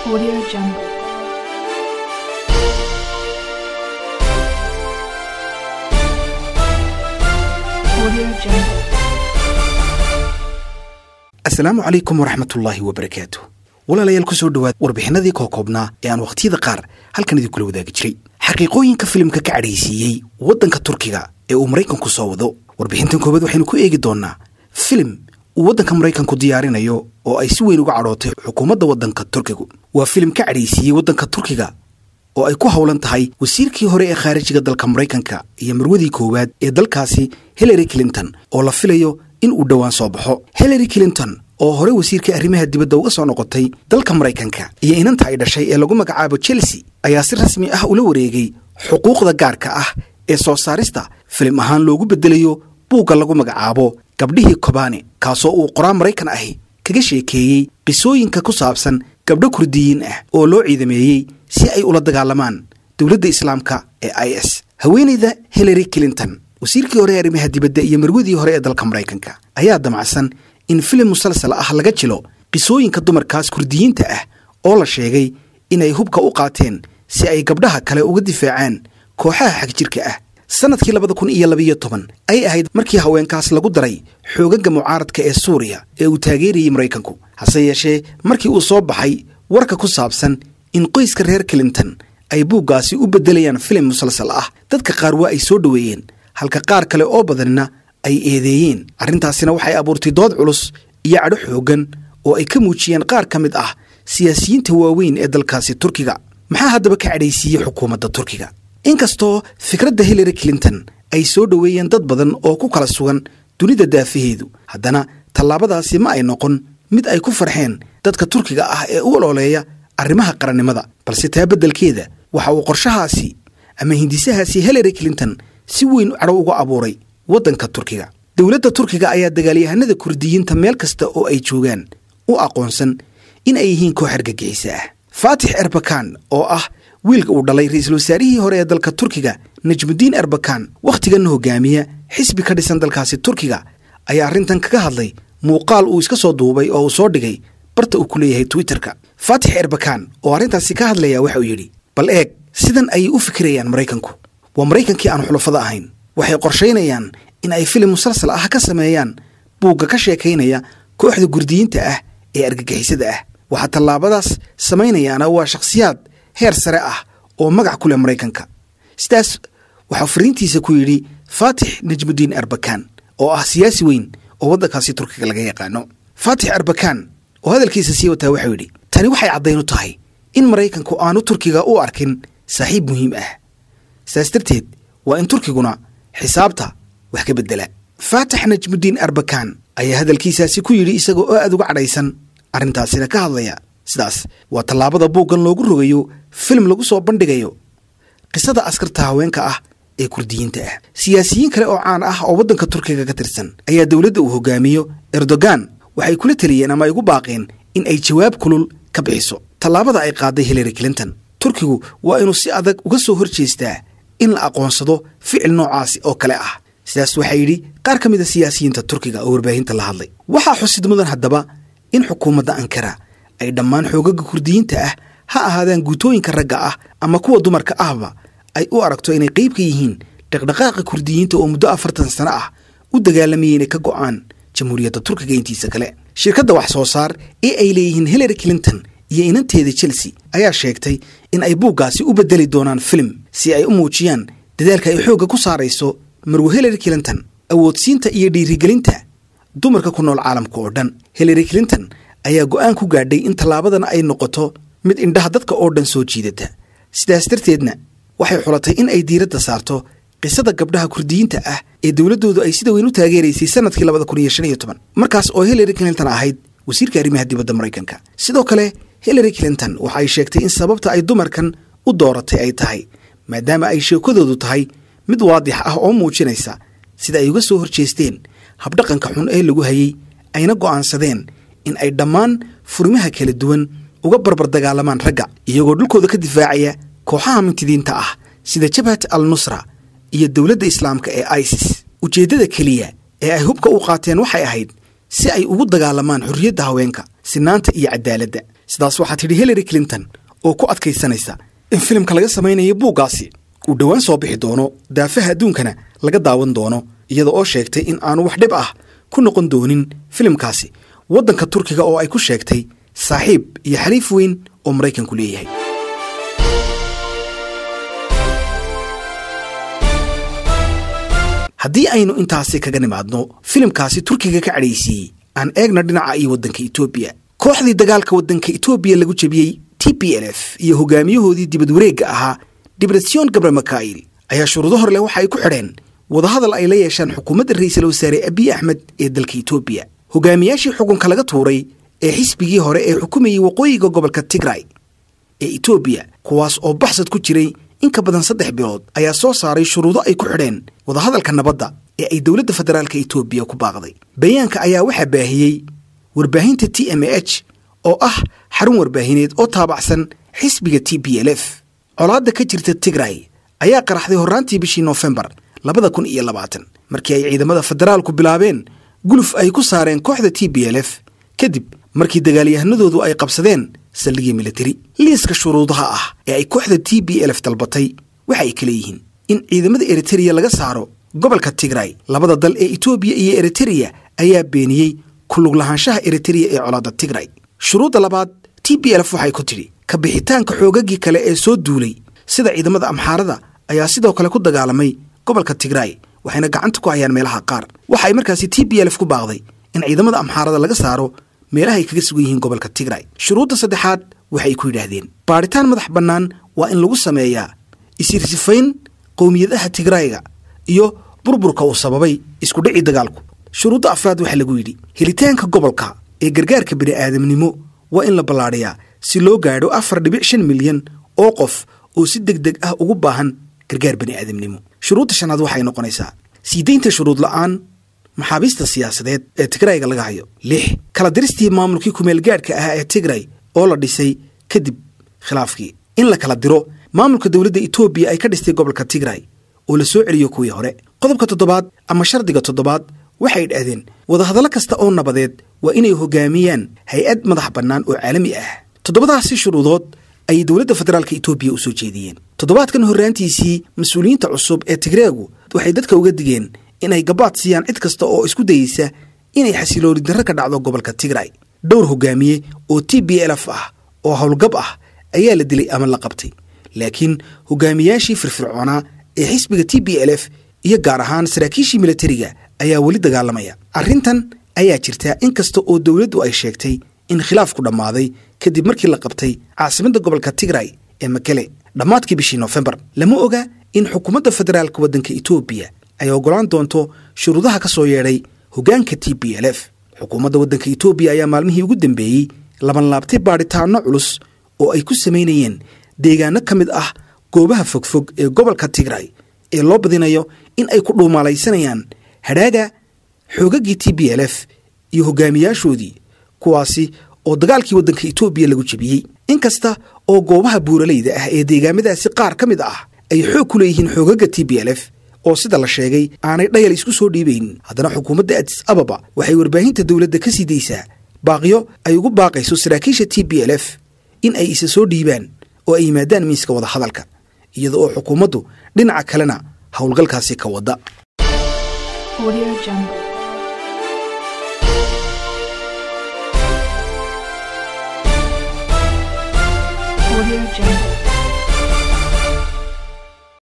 Audio Jungle. Audio Jungle. asalaamu calaykum waraxmatullaahi wabarakaatu walaalayaal ku soo dhowaad warbixinadii kookoobnaa ee aan wakhtiyada qaar halkan idinkula wadaagi jiray xaqiiqooyinka filimka ka cadhaysiiyey waddanka turkiga ee uu maraykanku soo wado warbixintan koobaad waxaynu ku eegi doonnaa filim uu waddanka maraykanku diyaarinayo oo ay si weyn uga cadhootay xukuumadda waddanka turkigu waa filim ka cadhaysiiyey waddanka turkiga oo ay ku howlan tahay wasiirkii hore ee khaarijiga dalka maraykanka iyo marwadii koowaad ee dalkaasi hillary clinton oo la filayo in uu dhowaan soo baxo hillary clinton oo hore wasiirka arrimaha dibadda uga soo noqotay dalka maraykanka iyo inanta ay dhashay ee lagu magacaabo chelsea ayaa si rasmi ah ula wareegay xuquuqda gaarka ah ee soo saarista filim ahaan loogu beddelayo buugga lagu magacaabo gabdhihii kobane kaasoo uu qoraan maraykan ahi kaga sheekeeyey qisooyinka ku saabsan gabdho kurdiyiin ah oo loo ciidameeyey si ay ula dagaalamaan dowladda islaamka ee i s haweenayda hillary clinton wasiirkii hore ee arrimaha dibadda iyo marwadii hore ee dalka maraykanka ayaa damacsan in filim musalsal ah laga jilo qisooyinka dumarkaas kurdiyiinta ah oo la sheegay inay hubka u qaateen si ay gabdhaha kale uga difaacaan kooxaha xagjirka ah sannadkii labada kun iyo labiyo toban ay ahayd markii haweenkaas lagu daray xoogagga mucaaradka ee suuriya ee uu taageerayey maraykanku hase yeeshee markii uu soo baxay warka ku saabsan in qoyska reer clinton ay buuggaasi u beddelayaan filim musalsal ah dadka qaar waa ay soo dhoweeyeen halka qaar kale oo badanna ay eedeeyeen arrintaasina waxay abuurtay dood culus iyo cadho xooggan oo ay ka muujiyeen qaar ka mid ah siyaasiyiinta waaweyn ee dalkaasi turkiga maxaa haddaba ka cadhaysiiyey xukuumadda turkiga inkastoo fikradda hillary clinton ay soo dhoweeyeen dad badan oo ku kala sugan dunida daafaheedu haddana tallaabadaasi ma ay noqon mid ay ku farxeen dadka turkiga ah ee u ololeeya arrimaha qarannimada balse taa beddelkeeda waxa uu qorshahaasi ama hindisahaasi hillary clinton si weyn cadhow uga abuuray waddanka turkiga dowladda turkiga ayaa dagaalyahanada kurdiyiinta meel kasta oo ay joogaan u aqoonsan in ay yihiin koox argagixisa ah faatix erbakan oo ah wiilka uu dhalay ra-iisul wasaarihii hore ee dalka turkiga najmudiin erbakan wakhtiganna hogaamiya xisbi ka dhisan dalkaasi turkiga ayaa arrintan kaga hadlay muuqaal uu iska soo duubay oo uu soo dhigay barta uu ku leeyahay twitterka faatix erbakan oo arrintaasi ka hadlaya waxa uu yidhi bal eeg sidan ayay u fikirayaan maraykanku waa maraykankii aan xulafada ahayn waxay qorshaynayaan in ay filim musalsal ah ka sameeyaan buugga ka sheekaynaya kooxda gurdiyiinta ah ee argagixisada ah waxaa tallaabadaas samaynayaana waa shakhsiyaad heer sare ah oo magac ku leh maraykanka sidaas waxaa fariintiisa ku yidhi faatix najmudiin erbakan oo ah siyaasi weyn oo waddankaasi turkiga laga yaqaano faatix erbakan oo hadalkiisa sii wataa waxau yidhi tani waxay caddayn u tahay in maraykanku aanu turkiga u arkin saaxiib muhiim ah saas darteed waa in turkiguna xisaabta wax ka beddela faatax najmudiin arbakan ayaa hadalkiisaasi ku yidhi isaga oo aad uga cadhaysan arrintaasina ka hadlaya sidaas waa tallaabada buuggan loogu rogayo filim lagu soo bandhigayo qisada askarta haweenka ah ee kurdiyiinta ah siyaasiyiin kale oo caan ah oo waddanka turkiga ka tirsan ayaa dowladda uu hogaamiyo erdogan waxay kula teliyeen ama ay ugu baaqeen in ay jawaab kulul ka bixiso tallaabada ay qaaday hillary clinton turkigu waa inuu si adag uga soo hor jeestaa in la aqoonsado ficil noocaasi oo kale ah sidaas waxaa yidhi qaar ka mid a siyaasiyiinta turkiga oo warbaahinta la hadlay waxaa xusid mudan haddaba in xukuumadda ankara ay dhammaan xoogaga kurdiyiinta ah ha ahaadaan guutooyinka ragga ah ama kuwa dumarka ahba ay u aragto inay qayb ka yihiin dhaqdhaqaaqa kurdiyiinta oo muddo afartan sano ah u dagaalamayay inay ka go'aan jamhuuriyadda turkiga intiisa kale shirkadda wax soo saar ee ay leeyihiin hillary clinton iyo inanteeda chelsea ayaa sheegtay in ay buuggaasi u beddeli doonaan filim si ay u muujiyaan dadaalka ay xoogga ku saarayso marwo hillary clinton awoodsiinta iyo dhiirigelinta dumarka ku nool caalamka oo dhan hillary clinton ayaa go'aan ku gaadhay in tallaabadan ay noqoto mid indhaha dadka oo dhan soo jiidata sidaas darteedna waxay xulatay in ay diiradda saarto qisada gabdhaha kurdiyiinta ah ee dowladdoodu ay sida weyn u taageeraysay sannadkii labada kun iyo shan iyo toban markaas oo hillary clinton ahayd wasiirka arrimaha dibadda maraykanka sidoo kale hillary clinton waxa ay sheegtay in sababta ay dumarkan u dooratay ay tahay maadaama ay sheekadoodu tahay mid waadix ah oo muujinaysa sida ay uga soo hor jeesteen habdhaqanka xun ee lagu hayey ayna go'aansadeen in ay dhammaan furimaha kala duwan uga barbar dagaalamaan ragga iyagoo dhulkooda ka difaacaya kooxaha mintidiinta ah sida jabhat al nusra iyo dowladda islaamka ee isis ujeeddada keliya ee ay hubka u qaateen waxay ahayd si ay ugu dagaalamaan xorriyadda haweenka sinaanta iyo cadaaladda sidaas waxaa tidhi hillary clinton oo ku adkaysanaysa in filimka laga samaynayo buuggaasi uu dhowaan soo bixi doono daafaha adduunkana laga daawan doono iyada oo sheegtay in aanu wax dhib ah ku noqon doonin filimkaasi waddanka turkiga oo ay ku sheegtay saaxiib iyo xaliif weyn oo maraykanku leeyahay haddii aynu intaasi kaga nimaadno filimkaasi turkiga ka cadhaysiiyey aan eegna dhinaca iyo waddanka etoobiya kooxdii dagaalka waddanka etoobiya lagu jebiyey t p l f iyo hogaamiyahoodii dibad wareegga ahaa dibratsion gabre makail ayaa shuruudo hor leh waxa ay ku xidheen wadahadal ay la yeeshaan xukuumadda ra'iisul wasaare abiy axmed ee dalka etoobiya hogaamiyaashii xukunka laga tuuray ee xisbigii hore ee xukumayey waqooyiga gobolka tigray ee etoobiya kuwaas oo baxsad ku jiray in ka badan saddex bilood ayaa soo saaray shuruudo ay ku xidheen wadahadalka nabadda ee ay dowladda federaalka etoobiya ku baaqday bayaanka ayaa waxaa baahiyey warbaahinta t m h oo ah xarun warbaahineed oo taabacsan xisbiga t b l f colaadda ka jirta tigray ayaa qaraxday horraantii bishii noofembar labada kun iyo labaatan markii ay ciidamada federaalku bilaabeen guluf ay ku saareen kooxda t b l f kadib markii dagaalyahanadoodu ay qabsadeen saldhigii militari liiska shuruudaha ah ee ay kooxda t b l f dalbatay waxa ay kala yihiin in ciidamada eritereya laga saaro gobolka tigray labada dal ee etoobiya iyo eritereya ayaa beeniyey kulug lahaanshaha eritereya ee colaadda tigray shuruudda labaad t b l f waxay ku tidhi ka bixitaanka xoogagii kale ee soo duulay sida ciidamada amxaarada ayaa sidoo kale ku dagaalamay gobolka tigray waxayna gacanta ku hayaan meelaha qaar waxa ay markaasi t b l f ku baaqday in ciidamada amxaarada laga saaro meelahay kaga sugan yihiin gobolka tigray shuruudda saddexaad waxay ku yidhaahdeen baadhitaan madax bannaan waa in lagu sameeyaa isirsifayn qowmiyadaha tigrayga iyo burburka uu sababay isku dhicii dagaalku shuruudda afraad waxaa lagu yidhi helitaanka gobolka ee gargaarka bini'aadamnimo waa in la ballaadhiyaa si loo gaadho afar dhibic shan milyan oo qof oo si deg deg ah ugu baahan gargaar bini'aadamnimo shuruudda shanaad waxay noqonaysaa sii daynta shuruud la'aan maxaabiista siyaasadeed ee tigrayga laga hayo lix kala diristii maamulkii kumeelgaadhka ahaa ee tigray oo la dhisay kadib khilaafkii in la kala diro maamulka dowladda etoobiya ay ka dhistay gobolka tigray oo la soo celiyo kuwii hore qodobka toddobaad ama shardiga toddobaad waxay idhaahdeen wadahadallo kasta oo nabadeed waa inay hogaamiyaan hay-ad madax bannaan oo caalami ah toddobadaasi shuruudood ayay dowladda federaalka etoobiya u soo jeediyeen toddobaadkan horraantiisii mas-uuliyiinta cusub ee tigreegu waxay dadka uga digeen inay gabaad siiyaan cid kasta oo isku dayeysa inay xasilooni darro ka dhacdo gobolka tigray dhowr hogaamiye oo t b l f ah oo howlgab ah ayaa la dilay ama la qabtay laakiin hogaamiyaashii firfircoonaa ee xisbiga t b l f iyo gaar ahaan saraakiishii militariga ayaa weli dagaalamaya arrintan ayaa jirta in kasta oo dowladdu ay sheegtay in khilaafku dhammaaday kadib markii la qabtay caasimadda gobolka tigray ee makele dhammaadkii bishii noofembar lama oga in xukuumadda federaalka waddanka etoobiya ay oggolaan doonto shuruudaha ka soo yeedhay hoggaanka t b l f xukuumadda waddanka etoobiya ayaa maalmihii ugu dambeeyey labanlaabtay baadhitaanno culus oo ay ku samaynayeen deegaano ka mid ah goobaha fogfog ee gobolka tigray ee loo badinayo in ay ku dhuumaalaysanayaan hadhaaga xoogaggii t b l f iyo hogaamiyaashoodii kuwaasi oo dagaalkii waddanka etoobiya lagu jebiyey in kasta oo goobaha buuralayda ah ee deegaamadaasi qaar ka mid ah ay xoog ku leeyihiin xoogagga t b l f oo sida la sheegay aanay dhayal isku soo dhiibaynin haddana xukuumadda adis ababa waxay warbaahinta dowladda ka sii daysaa baaqyo ay ugu baaqayso saraakiisha t b l f in ay isa soo dhiibaan oo ay yimaadaan miiska wadahadalka iyada oo xukuumaddu dhinaca kalena howlgalkaasi ka wadda Audio Jungle. Audio Jungle.